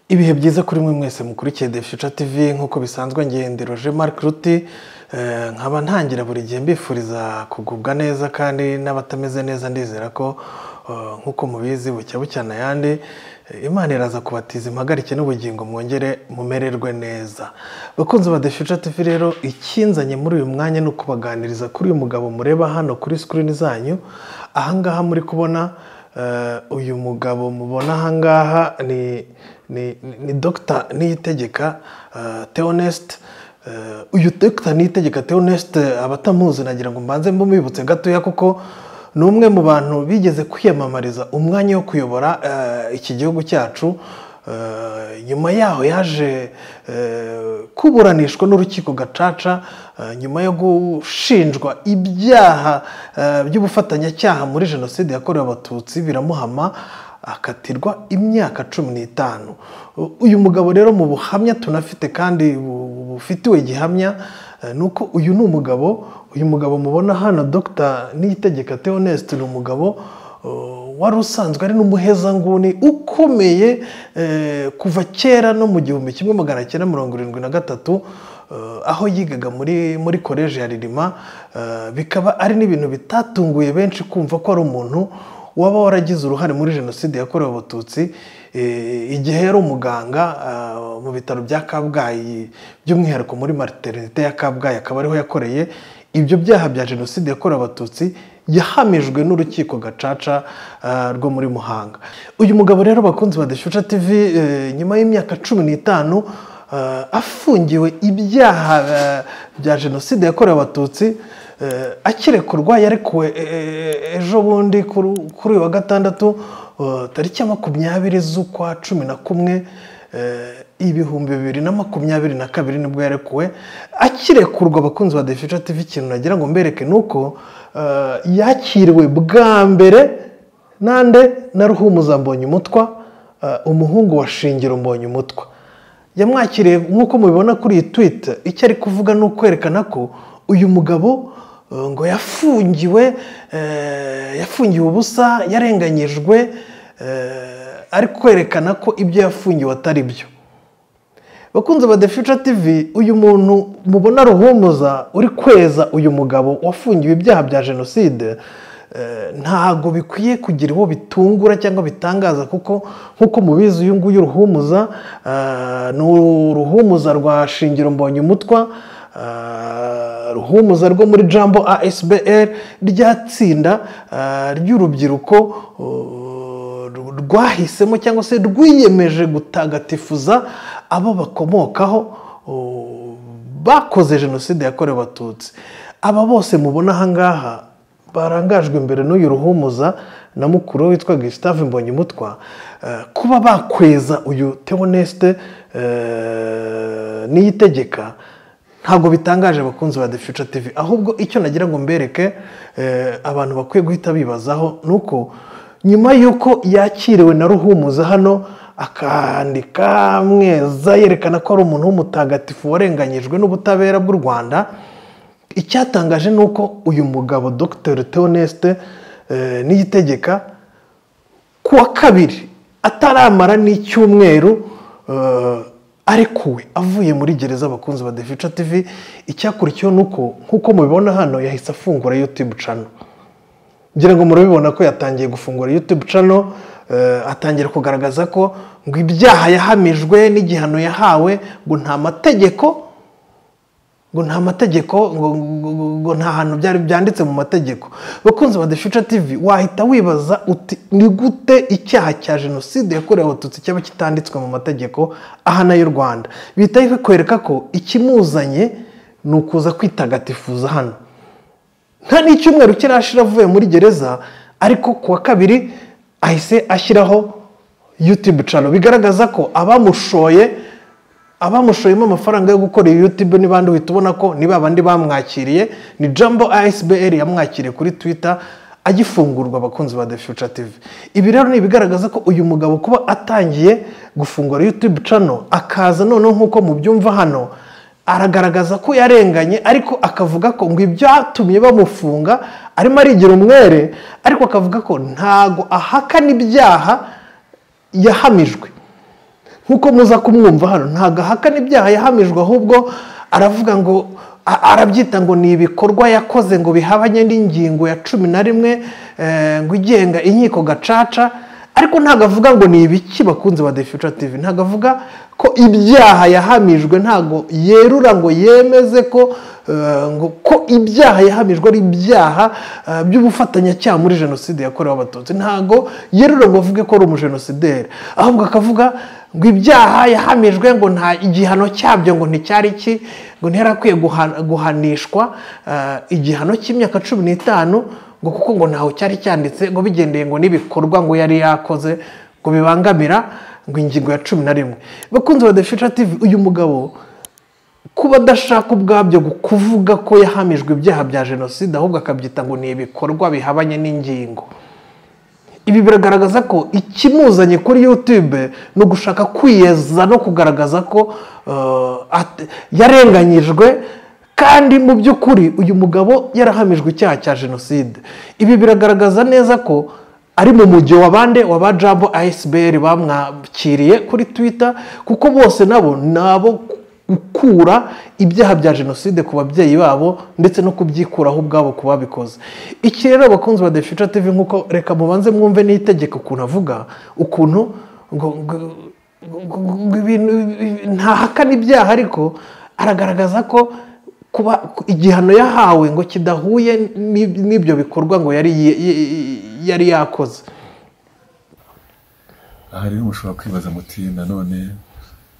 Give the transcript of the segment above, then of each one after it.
ibihe byiza kuri mwe mwese mukurikiye de future tv nk'uko bisanzwe ngenderoje marike ruti nkaba ntangira buri gihe mbifuriza kugubwa neza kandi n'abatameze neza ndizera ko nk'uko mubizi bucya bucyana ayandi imana iraza kubatiza impagarike n'ubugingo mwongere mumererwe neza bakunzi ba de future tv rero ikinzanye muri uyu mwanya ni ukubaganiriza kuri uyu mugabo mureba hano kuri sikirini zanyu ahangaha muri kubona uyu mugabo mubona ahangaha ni ni dogita niyitegeka teonesite uyu dogita niyitegeka teonesite abatamuzi nagira ngo mbanze mbumwibutse gatoya kuko ni umwe mu bantu bigeze kwiyamamariza umwanya wo kuyobora iki gihugu cyacu nyuma yaho yaje kuburanishwa n'urukiko gacaca nyuma yo gushinjwa ibyaha by'ubufatanyacyaha muri jenoside yakorewe abatutsi biramuhama akatirwa imyaka cumi n'itanu uyu mugabo rero mu buhamya tunafite kandi bufitiwe gihamya ni uko uyu ni umugabo uyu mugabo mubona hano dogita niyitegeka teonesite ni umugabo wari usanzwe ari n'umuhezanguni ukomeye kuva kera no mu gihumbi kimwe magana cyenda mirongo irindwi na gatatu aho yigaga muri muri koleji ya ririma bikaba ari n'ibintu bitatunguye benshi kumva ko ari umuntu waba waragize uruhare muri jenoside yakorewe abatutsi igihe yari umuganga mu bitaro bya kabgayi by'umwihariko muri materinite ya kabgayi akaba ariho yakoreye ibyo byaha bya jenoside yakorewe abatutsi yahamijwe n'urukiko gacaca rwo muri muhanga uyu mugabo rero bakunzi ba deshuca tv nyuma y'imyaka cumi n'itanu afungiwe ibyaha bya jenoside yakorewe abatutsi akirekurwa yarekuwe ejo bundi kuri uyu wa gatandatu tariki ya makumyabiri z'ukwa cumi na kumwe ibihumbi bibiri na makumyabiri na kabiri nibwo yarekuwe akirekurwa abakunzi ba defica tv ikintu nagira ngo mbereke ni uko yakiriwe bwa mbere nande na ruhumuza mbonye umutwa umuhungu wa shingiro mbonye umutwa yamwakiriye nk'uko mubibona kuri iyi twita icyo ari kuvuga ni ukwerekana ko uyu mugabo ngo yafungiwe yafungiwe ubusa yarenganyijwe ari kwerekana ko ibyo yafungiwe atari byo bakunze ba de future tv uyu muntu mubona ruhumuza uri kweza uyu mugabo wafungiwe ibyaha bya jenoside ntago bikwiye kugira uwo bitungura cyangwa bitangaza kuko nk'uko mubizi uyu nguyu ruhumuza ni uruhumuza rwa shingiro mbonye umutwa ruhumuza rwo muri jambo asbr rya tsinda ry'urubyiruko rwahisemo cyangwa se rwiyemeje gutagatifuza abo bakomokaho bakoze jenoside yakorewe abatutsi aba bose mubona ahangaha barangajwe imbere n'uyu ruhumuza na mukuru we witwa gustave mbonyumutwa kuba bakweza uyu teonesite niyitegeka ntabwo bitangaje abakunzi ba The Future TV ahubwo icyo nagira ngo mbereke abantu bakwiye guhita bibazaho ni uko nyuma y'uko yakiriwe na ruhumuza hano akandika mweza yerekana ko ari umuntu w'umutagatifu warenganyijwe n'ubutabera bw'u rwanda icyatangaje ni uko uyu mugabo dr teonesite niyitegeka ku wa kabiri ataramara n'icyumweru arekuwe avuye muri gereza abakunzi ba defica tv icyakurikiyeho ni uko nk'uko mubibona hano yahise afungura yutube cano ngira ngo murabibona ko yatangiye gufungura yutube cano atangira kugaragaza ko ngo ibyaha yahamijwe n'igihano yahawe ngo nta mategeko ngo nta mategeko ngo nta hantu byari byanditse mu mategeko bakunzi ba defica tv wahita wibaza uti ni gute icyaha cya jenoside yakorewe abatutsi cyaba kitanditswe mu mategeko aha y'u rwanda bihita bikwereka ko ikimuzanye ni ukuza kwitagatifuza hano nta n'icyumweru kirashira avuye muri gereza ariko ku wa kabiri ahise ashyiraho yutube cano bigaragaza ko abamushoye abamushoyemo amafaranga yo gukora iyo yutube n'ibandi uhita ubona ko ni babandi bamwakiriye ni jambo asbr yamwakiriye kuri twitter agifungurwa abakunzi ba the future tv ibi rero ni ibigaragaza ko uyu mugabo kuba atangiye gufungura yutube cano akaza noneho nk'uko mubyumva hano aragaragaza ko yarenganye ariko akavuga ko ngo ibyatumye bamufunga arimo arigira umwere ariko akavuga ko ntago ahakana ibyaha yahamijwe nk'uko muza kumwumva hano ntabwo ahakana ibyaha yahamijwe ahubwo aravuga ngo a- arabyita ngo ni ibikorwa yakoze ngo bihabanye n'ingingo ya cumi na rimwe eh, ngo igenga inkiko gacaca ariko ntabwo avuga ngo ni ibiki bakunze ba defuca tv ntabwo avuga ko ibyaha yahamijwe ntabwo yerura ngo yemeze ko eh, ngo ko ibyaha yahamijwe ari ibyaha eh, by'ubufatanyacyaha muri jenoside yakorewe abatutsi ntabwo yerura ngo avuge ko ari umujenosideri ahubwo akavuga ngo ibyaha yahamijwe ngo nta igihano cyabyo ngo nticyari ki ngo ntiyarakwiye guha- guhanishwa eh, igihano cy'imyaka cumi n'itanu ngo kuko ngo ntawe cyari cyanditse ngo bigendeye ngo n'ibikorwa ngo yari yakoze ngo bibangamira ngo ingingo ya cumi na rimwe bakunze ba defisha tivi uyu mugabo kuba adashaka ubwabyo gu- kuvuga ko yahamijwe ibyaha bya jenoside ahubwo akabyita ngo ni ibikorwa bihabanye n'ingingo ibi biragaragaza ko ikimuzanye kuri yutube ni ugushaka kwiyeza no kugaragaza ko eh, at- yarenganyijwe kandi mu by'ukuri uyu mugabo yarahamijwe icyaha cya jenoside ibi biragaragaza neza ko ari mu mujyi wa bande wa ba jambo asbr bamwakiriye kuri twitter kuko bose nabo nabo gukura ibyaha bya jenoside ku babyeyi babo ndetse no kubyikuraho ubwabo ku babikoze iki rero abakunzi ba defica tv nk'uko reka mubanze mwumve n'itegeko ukuntu avuga ukuntu ngo ngo- ngo- ngo ibintu ntahakana ibyaha ariko aragaragaza ko kuba igihano yahawe ngo kidahuye n'ib- n'ibyo bikorwa ngo yari yari yakoze aha rero mushobora kwibaza muti nanone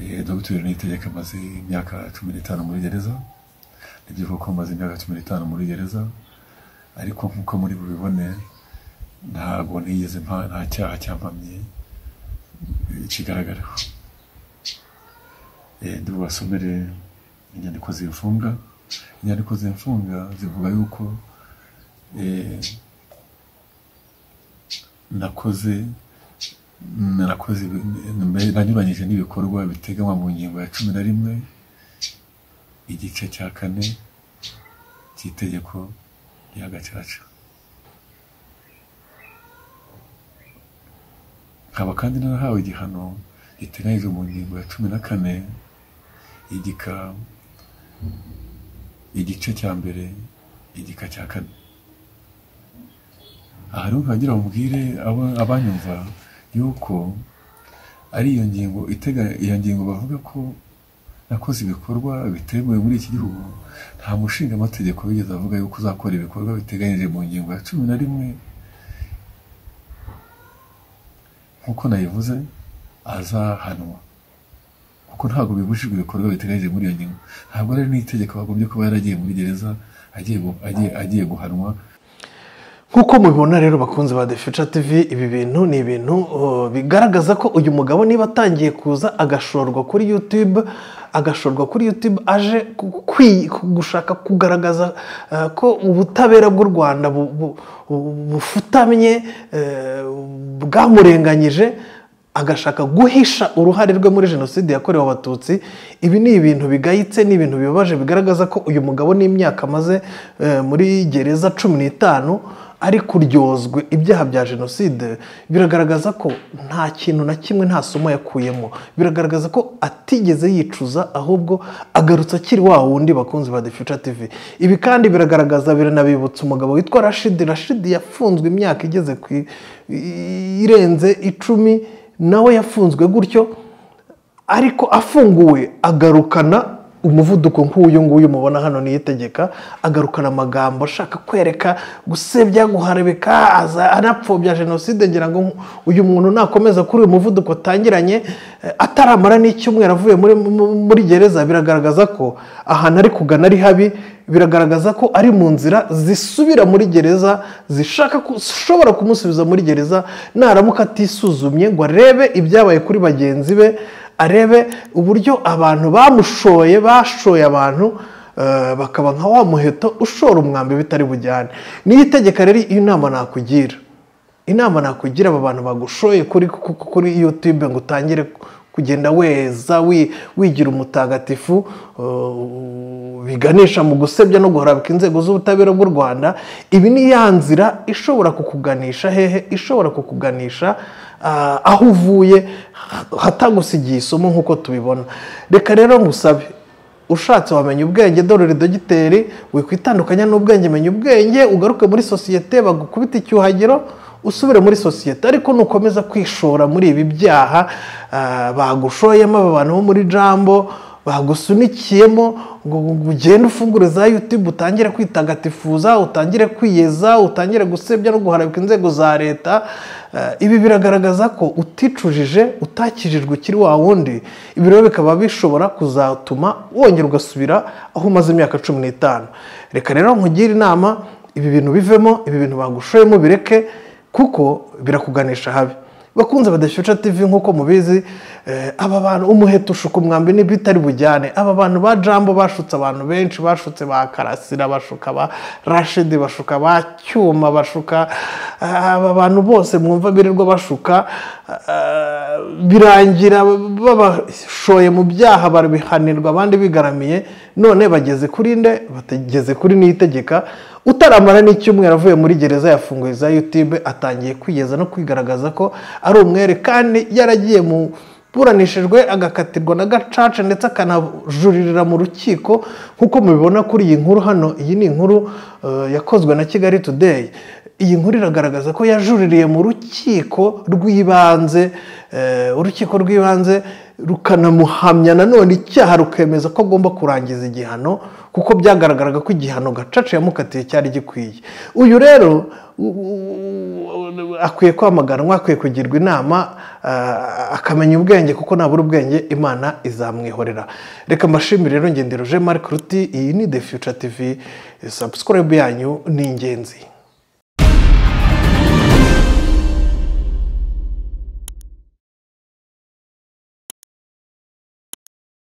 eh, dogiteri niyitegeka amaze imyaka cumi n'itanu muri gereza nibyo koko amaze imyaka cumi n'itanu muri gereza ariko nk'uko muri bubibone ntabwo nigeze mpa nta cyaha cyampamye eh, kigaragaraho Eh, ndi bubasomere inyandiko zimfunga inyandiko zimfunga zivuga yuko eh, nakoze narakoze ibi- nanyuranyije n'ibikorwa biteganywa mu ngingo ya cumi na rimwe igice cya kane cy'itegeko rya gacaca nkaba kandi narahawe igihano giteganyijwe mu ngingo ya cumi na kane igika igice cya mbere igika cya kane aha rero nkagira mubwire aba- abanyumva yuko ari iyo ngingo itega iyo ngingo bavuga ko nakoze ibikorwa bitemewe muri iki gihugu nta mushinga amategeko wigeze avuga yuko uzakora ibikorwa biteganyije mu ngingo ya cumi na rimwe nk'uko nayivuze azahanwa kuko ntabwo bibujijwe ibikorwa biteganyije muri iyo ngingo ntabwo ari n'itegeko bagombye kuba yaragiye muri gereza agiye gu- agiye- agiye guhanwa nk'uko mubibona rero bakunze ba defuca tv ibi bintu ni ibintu uh, bigaragaza ko uyu mugabo niba atangiye kuza agashorwa kuri youtube agashorwa kuri youtube aje ku- kwi- ku- gushaka kugaragaza uh, ko ubutabera bw'u rwanda bu- bu- bu- bufutamye eh, bwamurenganyije agashaka guhisha uruhare rwe muri jenoside yakorewe abatutsi ibi ni ibintu bigayitse ni ibintu bibabaje bigaragaza ko uyu mugabo n'imyaka amaze eh, muri gereza cumi n'itanu ari kuryozwe ibyaha bya jenoside biragaragaza ko nta kintu na kimwe nta somo yakuyemo biragaragaza ko atigeze yicuza ahubwo agarutse akiri wa wundi bakunzi ba defuca tv ibi kandi biragaragaza biranabibutsa umugabo witwa rashidi rashidi yafunzwe imyaka igeze ku i- i- irenze icumi nawe yafunzwe gutyo ariko afunguwe agarukana umuvuduko nk'uyu nguyu mubona hano niyitegeka agarukana amagambo ashaka kwereka gusebya guharebeka aza anapfobya jenoside ngira ngo uyu muntu nakomeza kuri uyu muvuduko atangiranye eh, ataramara n'icyumweru avuye muri, mu- muri gereza biragaragaza ko ahantu ari kugana ari habi biragaragaza ko ari mu nzira zisubira muri gereza zishaka ku- zishobora kumusubiza muri gereza naramuka atisuzumye ngo arebe ibyabaye kuri bagenzi be arebe uburyo abantu bamushoye bashoye abantu eh, bakaba nka wa muheto ushora umwambi bitari bujyane niyo itegeka rero iyo nama nakugira inama nakugira aba bantu bagushoye kuri kuri- kuri youtube ngo utangire kugenda weza wi- wigira umutagatifu eh, biganisha mu gusebya no guharabika inzego z'ubutabera bw'u rwanda ibi ni ya nzira ishobora kukuganisha hehe ishobora kukuganisha ah, aho uvuye hatagusigiye isomo nk'uko tubibona reka rero ngusabe ushatse wamenya ubwenge dore dogiteri wikwitandukanya n'ubwenge menya ubwenge ugaruke muri sosiyete bagukubita icyuhagiro usubire muri sosiyete ariko nukomeza kwishora muri ibi byaha ah, bagushoyemo aba bantu bo muri jambo bagusunikiyemo ngo ngo ugende ufungure za yutube utangire kwitagatifuza utangire kwiyeza utangire gusebya no guharabika inzego za leta Eh, ibi biragaragaza ko uticujije utakijijwe ukiri wa wundi ibi rero bikaba bishobora kuzatuma wongera ugasubira aho umaze imyaka cumi n'itanu reka rero nkugire inama ibi bintu bivemo ibi bintu bagushoyemo bireke kuko birakuganisha habi bakunze badashyuca TV nk'uko mubizi eh, aba bantu umuheto ushuka umwambi n'ibitari bujyane aba bantu ba jambo bashutse abantu benshi bashutse ba karasira bashuka ba rashidi bashuka ba cyuma bashuka ah, aba bantu bose mwumva birirwa bashuka ah, birangira babashoye mu byaha babihanirwa abandi bigaramiye none bageze kuri nde bageze kuri n'itegeka utaramara n'icyumweru avuye muri gereza yafunguye za yutube atangiye kwigeza no kwigaragaza ko ari umwere kandi yaragiye mu buranishijwe agakatirwa na gacaca ndetse akanajuririra mu rukiko nk'uko mubibona kuri iyi nkuru hano iyi ni inkuru eh, yakozwe na kigali today iyi nkuru iragaragaza ko yajuririye mu rukiko rw'ibanze eh, urukiko rw'ibanze rukanamuhamya nanone icyaha rukemeza ko agomba kurangiza igihano kuko byagaragaraga ko igihano gacaca yamukatiye cyari gikwiye uyu rero u- u- akwiye kwamaganwa akwiye kugirwa inama ah, akamenya ubwenge kuko nabura ubwenge imana izamwihorera reka mbashimire rero ngendero je marc ruti iyi ni the future tv subscribe yanyu ni ingenzi